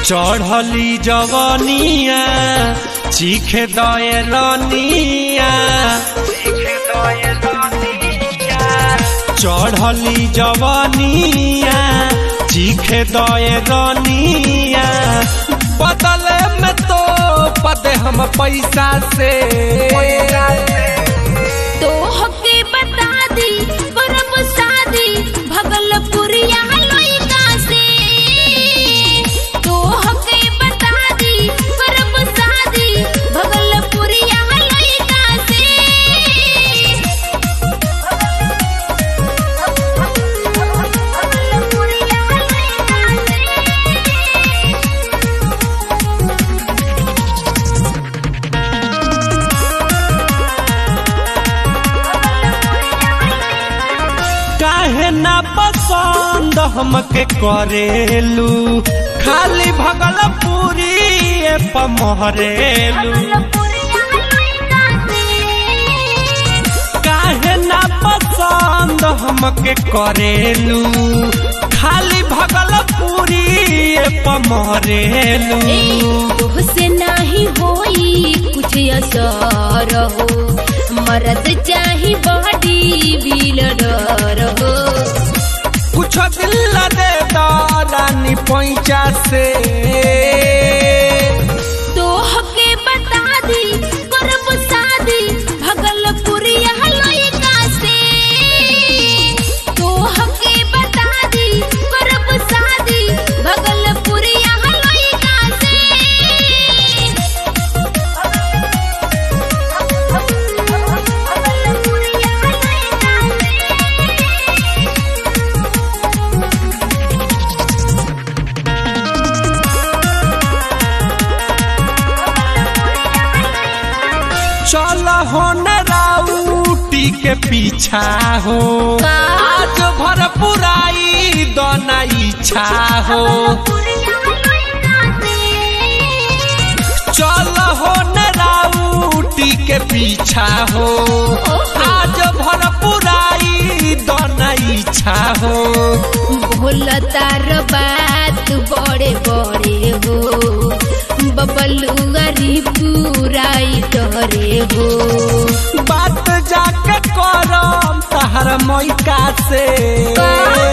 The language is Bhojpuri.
चढ़ली जवनिया चीखे दए रनिया चढ़ली जवनिया चीखे दए रनिया बदले में तो पदे हम पैसा से तो हके बता दी परब शादी भगलपुरिया लइका से तो हके बता दी परब शादी भगलपुरिया लइका से भगलपुरिया लइका से काहे ना पसंद हमके करेलू खाली भगलपुरी पमहरेलू काहे ना पसंद हमके करेलू खाली भगलपुरी पमहरेलू तुहसे नाही होई कुछ असर हो मरद चाही बॉडी बिल्डर हो कुछ दिल दे दानी पैंचा से तो हके बता दी करब शादी भगलपुरिया लइका से तो हके बता दी करब शादी भगलपुरिया लइका से चल हो न राउटी के पीछा हो का? आज भर पुराई दोना इच्छा हो चल हो न राउटी के पीछा हो आज भर पुराई दोना इच्छा हो भोला तार बात बड़े बड़े हो बबलुआरी पुराई डरे हो बात जाके करम तहर मैका से का?